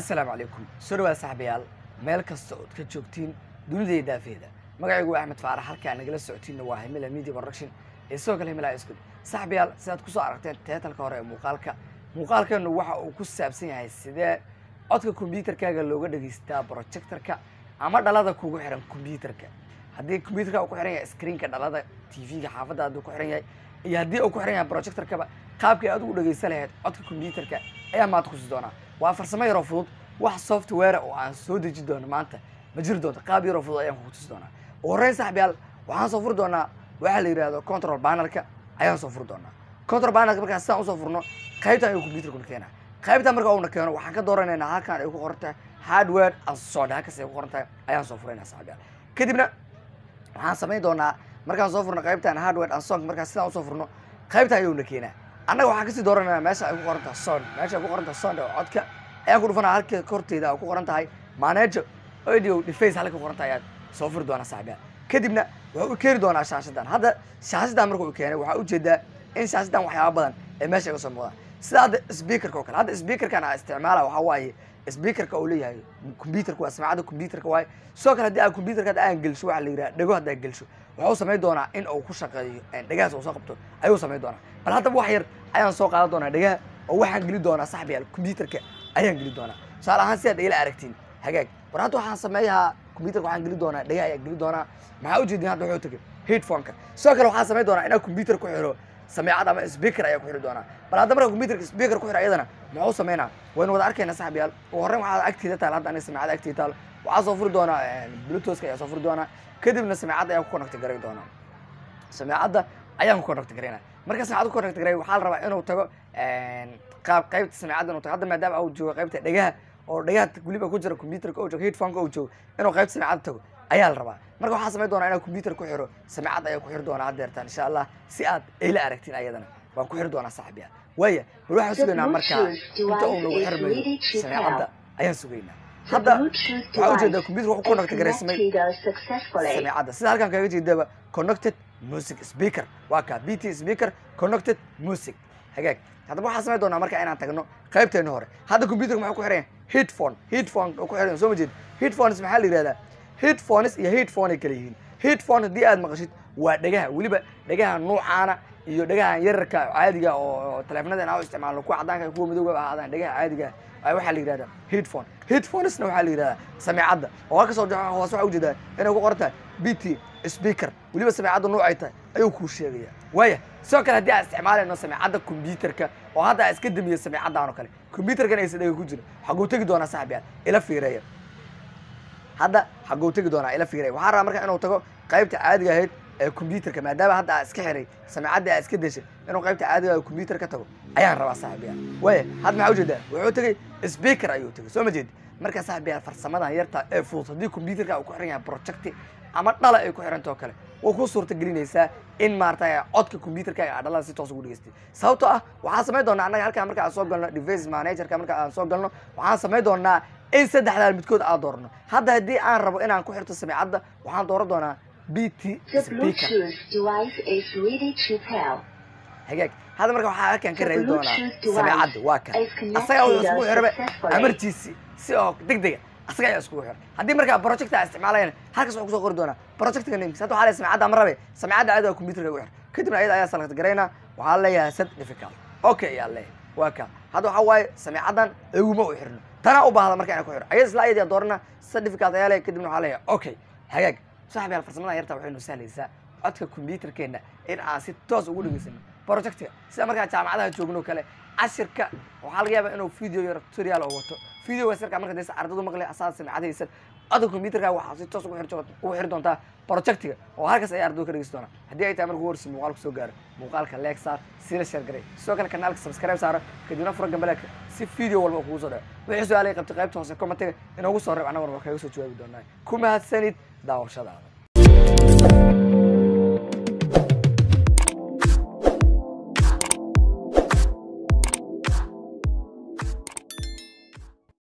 assalaamu calaykum soo dhawaad saxbayaal meel kasta ood ka joogtiin dunidaiyo daafeeda magacaygu waa axmed faarax halkaa nagala socotiinna waa himila media production ee sidoo kale himila iskud saxbayaal sidaad kusoo aragteen teetalka hore ee muuqaalka muuqaalkeenu waxa uu ku saabsan yahay sidee codka kombyuutarkaaga looga dhegaystaa projectorka ama dhalada kugu xiran kombyuutarka haddii kombyuutarka uu ku xiran yahay screenka dhalada tv-ga xaafadda hadduu ku xiran yahay iyo haddii uu ku xiran yahay projectorkaba qaabkii aad ugu dhegaysan lahayd codka kombyuutarka ayaa maanta kusi doonaa waa farsamo yaroo fudud wax software oo aan soo deji doono maanta ma jiri doonto qaab yaroo fudud ayaan kugu tusi doonaa ugu horreyn saxbiyaal waxaan soo furi doonaa waxaa la yidhahdo control panelka ayaan soo furi doonaa control panelka markaa sidaan usoo furno qaybtan ayuu computerkuna keenaa qaybtan marka uuna keeno waxaan ka dooranaynaa halkan ay ku qoran tahay hardware and software halkaas ay ku qoran tahay ayaan soo furaynaa saxbiyaal kadibna waxaan samayn doonaa markaan soo furno qaybtan hardware and song markaa sidaan usoo furno qaybtan ayuuna keenaa annaga waxaan kasii dooranayna meesha ay ku qoran tahay sound meesha ay ku qoran tahay sound oo codka ayaan ku dhufanaa halka korteeda ku qoran tahay manager audio deface halka ku qoran tahay ayaad soo furi doonaa saaxiibyaa kadibna wuxuu u keeni doonaa shaashadan hadda shaashadan marka uu keenay waxaa ujeedaa in shaashadan waxyaaba badan ee meesha iga soo muuqdaan sida hadda speakerka oo kale hadda speakerkan aan isticmaala waxaa waaye speakerka uu leeyahay computerka waa samacadda computerka waaye sidoo kale haddii aan computerka hadda aan gelsho waxaa la yidhaha dhego hadda aan gelsho wuxuu samayn doonaa in uu ku shaqeeyo dhegahaas uu soo qabto ayuu samayn doonaa bal haddaba wax yar ayaan soo qaadan doonaa dhegaha oo waxaan geli doonaa saxbiyaal computerka ayaan geli doonaa tusaale ahaan si aad ila aragtiin hagaag war hadda waxaan sameeyahaa computerka waxaan geli doonaa dhegaha ayaan geli doonaa maxaa ujeedin hadda wuxuu tagay headphoneka sidoo kale waxaan samayn doonaa inaan computer ku xiro sameecad ama speaker ayaa ku xiri doonaa bal hadda marka computerka speaker ku xira iyadana muxuu sameynaa waynu wada arkayna saxbiyaal ugu horreyn waxaa agteeda taal hadda aniga sameecada agteeda taal waxaa soo furi doonaa bluetoothka ayaa soo furi doonaa kadibna sameecadda ayaan ku connect garay doonaa sameecadda ayaan ku connect garaynaa marka sameecadda ku connect garay waxaa la rabaa inuu tago qaab qaybta sameecadda inuu tago hadda maadaama uu joogo qaybta dhegaha oo dhegaha weliba ku jira computerka uu joogo headphoneka uu joogo inuu qaybta sameecadda tago ayaa la rabaa marka waxaa samayn doonaa inaan computer ku xiro sameecad ayaan ku xiri doonaa haddeertaan insha allah si aad ila aragtiin ayadana waan ku xiri doonaa saaxibiya waaya bal waxaan sugaynaa markaa inta uu nagu xirmayo sameecadda ayaan sugaynaa hadda waxaa ujeedaa computer wuxuu connect garaysamay sameecadda sida halkan kaga jeedaba connected music speaker waa kaa bt speaker connected music hagaag haddaba waxaan samayn doonaa marka inaan tagno qaybteena hore hadda computerka maxuu ku xiran yahay headphone headphone ku xiran soo ma jeed headphones maxaa la yidhahdaa headphones iyo headphone ay kala yihiin headphone haddii aad maqashid waa dhegaha weliba dhegaha nuucaana iyo dhegahan yararka caadiga oo teleefanada aan u isticmaalno kuwa caddaanka kuwa madowga ahaadaan dhegaha caadiga waxaa la yidhahdaa headphone headphonesna waxaa la yidhahdaa sameecadda oo halka soo hoos waxaa ujeedaa inay ku qoran tahay bt speaker weliba sameecadda nuucay tahay ayuu kuu sheegaya waaya sidoo kale haddii aan isticmaalayno sameecadda computerka oo hadda aan iska damiyo sameecaddan oo kale computerkan aysa dhega ku jira xaguu tegi doonaa saxbiyaal ila fiireeya hadda xaguu tegi doonaa ila fiiray waxaan rabaa marka inuu tago qaybta caadiga ahayd ee computerka maadaama hadda aa iska xiray sameecadda aa iska deshay inuu qaybta caadiga ah computer ka tago ayaan rabaa saaxibiya waaya hadda maxaa ujeedaa wuxuu tegay speaker ayuu tegay soo ma jeedi marka saaxibiya farsamadan yarta ee fudud haddii computerka uu ku xiran yahay projecti ama dhala ay ku xirantao kale way ku suurta gelinaysaa in maaragtay codka computerka aa dhalada si toos ugu dhegeystay sababtoo ah waxaan samayn doonaa annaga halkaan marka aan soo galno device managerka marka aan soo galno waxaan samayn doonaa in saddexdaan midkood aan doorno hadda haddii aan rabo inaan ku xirto sameecadda waxaan dooran doonaa bt speaker hagaag hadda marka waxaa halkaan ka raadi doonaa sameecadda waa kan asaga wuxuu iskugu xiraba amartiisi si oo deg dega asaga ayaa iskugu xir haddii markaa project aa isticmaalayana halkaas waxuu kusoo qori doonaa projectka namekiis hadda waxaa leeyahay sameecadda ama rabe sameecadda caadiga computerka ugu xir kadibna ayada ayaa select garaynaa waxaa leeyahay set difficult okay ayaa leeyahay waa ka hadda waxaa waaye sameecaddan iguma u xirno tanaa u baahda marka inaan ku xiro ayada isla ayadii doorana certificate ayaa leeyahay kadibna waxaa leeyahay okay hagaag saaxibayaal farsamadan yarta waxay noo sahlaysaa codka computerkeena in aan si toos ugu dhegeysano projectiga sida markaa jaamacadaha joogno kale cashirka waxaa laga yaabaa inuu video yar tutorial oo wato videogaas yarkaa marka daysa ardadu maqlay asaad sameecadaysan codka computerka waxaa si toos ugu xiri doontaa projectiga oo halkaas ayay ardadu ka dhegeysan doonaa haddii ay tahay marka ugu horreysa muuqaal kusoo gaaro muuqaalka leeg saar sila share garay sidoo kale kanaalka subscribe saaro kadibna fura gambaleedka si video walba kugu soo dhaco wixii su-aalay qabtay qaybta hoose commentiga inoogu soo reeb annaga warba kaga soo jawaabi doonaa ku mahadsanid daawashadaada